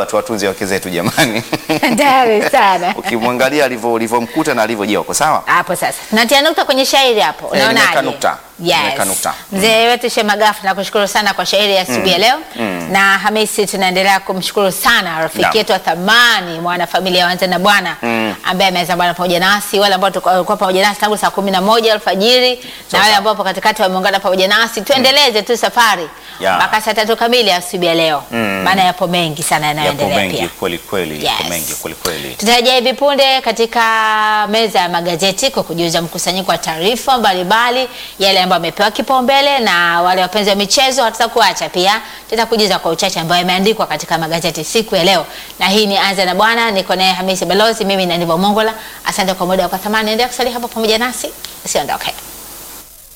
baba tuwatunze wake zetu jamani. Hatari sana. Ukimwangalia alivyo ulivyomkuta na alivyo, je, wako sawa? Hapo sasa tunatia nukta kwenye shairi hapo, Eh, unaonaje? nimeweka nukta. Yes. Nimeweka nukta. Mzee wetu Shemagafu nakushukuru sana kwa shairi ya asubuhi ya leo na Hamisi, tunaendelea kumshukuru sana rafiki Naam. yetu wa thamani mwana familia wanza na bwana ambaye ameweza bwana pamoja nasi, wale ambao tulikuwa walikuwa pamoja nasi tangu saa kumi na moja alfajiri na Sawa, wale sawa. ambao hapo katikati wameungana pamoja nasi, tuendeleze tu safari Ya. mpaka saa tatu kamili asubuhi ya leo, maana yapo mengi sana Yapo yanayoendelea mengi pia. kweli kweli, yapo Yes. mengi kweli kweli. Tutarejea hivi punde katika meza ya magazeti kwa kujuza mkusanyiko wa taarifa mbalimbali, yale ambayo yamepewa kipaumbele, na wale wapenzi wa michezo hatutakuacha pia, tutakujuza kwa uchache ambayo yameandikwa katika magazeti siku ya leo. Na hii ni Anza na Bwana, niko naye Hamisi Balozi, mimi na Nivo Mongola. Asante kwa muda wako thamani, endelea kusalia hapo pamoja nasi, usiondoke.